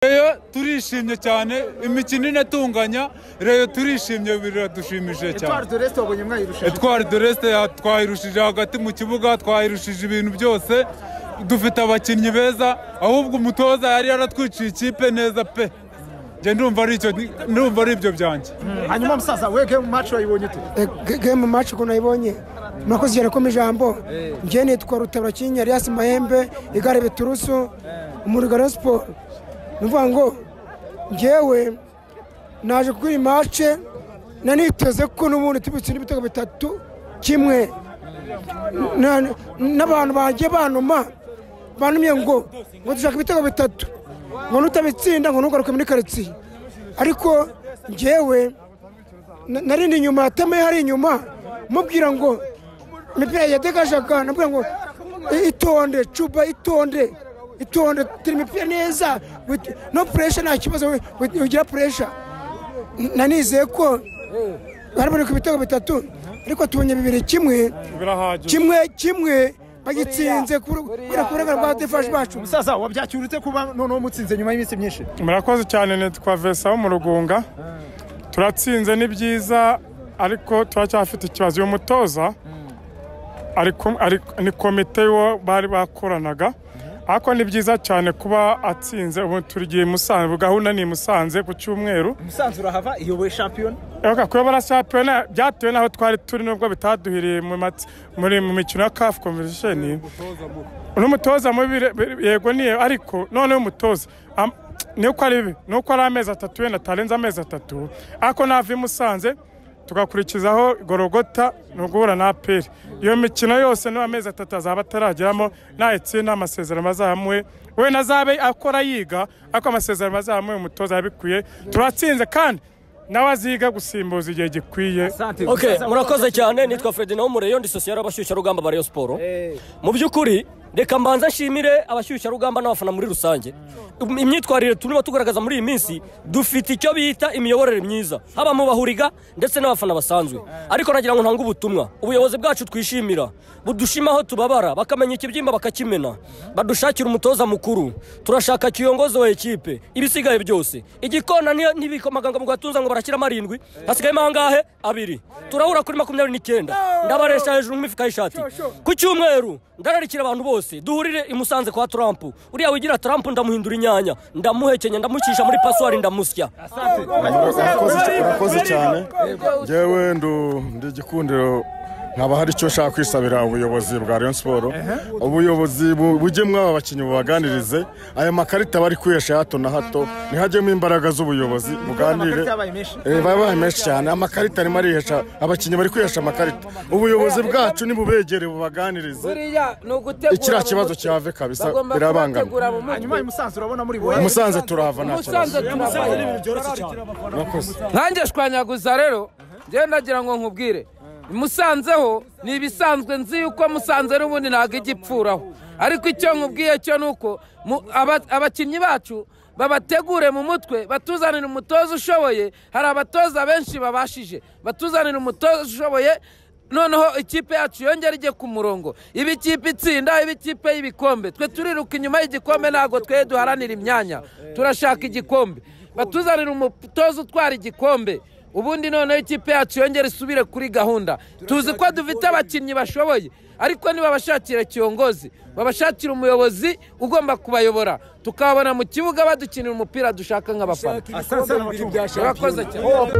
reyo turishimye cyane imikino inatunganya reyo turishimye biradushimishije cyane Etwari de resite wabonye mwayirusha etwari de resite ya- twayirushije hagati mu kibuga twayirushije ibintu byose dufite abakinnyi beza ahubwo umutoza yari yaratwiciye ikipe neza pe njye ndumva ari icyo ndumva ari ibyo byanjye hanyuma musaza we game match wayibonye ute gemu maci ukuntu nayibonye murakoze cyane ko mu ijambo njye nitwa rutabakinya elias mahembe igare biturusu umurigaro siporo ni ukuvuga ngo njyewe naje kuri iyi mace naniteze ko n'ubundi tubitsina ibitego bitatu kimwe Na- n'abantu bagiye banuma banumye ngo ngo dushaka ibitego bitatu ngo nutabitsinda ngo ntugaruke muri karitsiye ariko njyewe na- narindi inyuma yatamaye hari inyuma mubwira ngo imipira yadegajaga nabwira ngo "I- itonde cuba itonde itonde turi imipira neza with- no puresha nta kibazo we- we- ugira puresha nanizeye ko baraboneka ibitego bitatu ariko tubonye bibiri kimwe birahagije kimwe kimwe bagitsinze kubera kuburengana bwa defashi bacu musaza wabyacyura ute kuba noneho mutsinze nyuma y'iminsi myinshi murakoze cyane nitwa vesa wo mu rugunga turatsinze ni byiza ariko turacyafite ikibazo uyu mutoza ari ku- ari- ni komite y'uwo bari bakoranaga ariko ni byiza cyane kuba atsinze ubu tugiye i musanze ubu gahunda ni i musanze ku cyumweru musanze urahava iyoboye shampiyona Ega kuba barashampiyona byatewe n'aho twari turi nubwo bitaduhiriye mu mati- muri mu mikino ya kafu komvesheni n'umutoza mubi re- be- yego niyo ariko noneho umutoza am- ni uko ari bibi ni uko ari amezi atatu wenda atarenze amezi atatu ariko nava i musanze tugakurikizaho gorogota ni uguhura na aperi iyo mikino yose niba amezi atatu azaba atarageramo nayitsinda amasezerano azamuwe we nazabe akora yiga ariko amasezerano azamuwe umutoza yabikwiye turatsinze kandi nawe aziga gusimbuza igihe gikwiye ok murakoze cyane nitwa ferdinand w'umureyo ndi sosiyete y'abashyushyarugamba ba rayon siporo mu by'ukuri reka mbanza nshimire abashyushyarugamba n'abafana muri rusange imyitwarire turimo tugaragaza muri iyi minsi dufite icyo bita imiyoborere myiza haba mu bahuriga ndetse n'abafana basanzwe ariko nagira ngo ntange ubutumwa ubuyobozi bwacu twishimira budushima aho tubabara bakamenya ikibyimba bakakimena badushakira umutoza mukuru turashaka kiyongozi wa ekipe ibisigaye byose igikona ni- n'ibikomaganga mu gatunza ngo barashyiramo arindwi hasigayemo ahangahe abiri turahura kuri makumyabiri n'icyenda ndabaresha hejuru nk'imifuka y'ishati ku cyumweru ndararikira abantu bose duhurire i Musanze kwa turampu uriya wigira turampu ndamuhindura inyanya ndamuhekenya ndamucisha muri pasuwari ndamusya murakoze cyane ngewe ndu- ndi igikundiro nkaba hari icyo nshaka kwisabira ubuyobozi bwa rayon siporo ubuyobozi bu- bugemwe aba bakinnyi bubaganirize aya makarita bari kwihesha ya hato na hato ntihajyemo imbaraga z'ubuyobozi buganire Amakarita yabaye menshi? Eh, baba menshi cyane amakarita arimo arihesha abakinnyi bari kwihesha amakarita ubuyobozi bwacu nibubegere bubaganirize buriya ni ugutegura Ikiriya mu kibazo mutwe. cyave kabisa, Bagomba birabangamira. kubategura mu mutwe. hanyuma i musanze urabona muri buwe musanze turahava nta musanze kibazo turabaye murakoze nkanjye shwanyaguza rero njyewe ndagira ngo nkubwire musanzeho ni ibisanzwe nzi yuko musanze n'ubundi ntabwo ijya ipfuraho ariko icyo nkubwiye cyo ni uko mu- aba- abakinnyi bacu babategure mu mutwe batuzanire umutoza ushoboye hari abatoza benshi babashije batuzanire umutoza ushoboye noneho ikipe yacu yongera ijye ku murongo iba ikipe itsinda iba ikipe y'ibikombe twe turiruka inyuma y'igikombe ntabwo twe duharanira imyanya turashaka igikombe batuzanire umutoza utwara igikombe ubundi noneho ikipe yacu yongere isubire kuri gahunda tuzi ko dufite abakinnyi bashoboye ariko ntibabashakira kiyongozi babashakira umuyobozi ugomba kubayobora tukabona mu kibuga badukinira umupira dushaka nk'abafana asanzwe n'abacumbyi urakoze cyane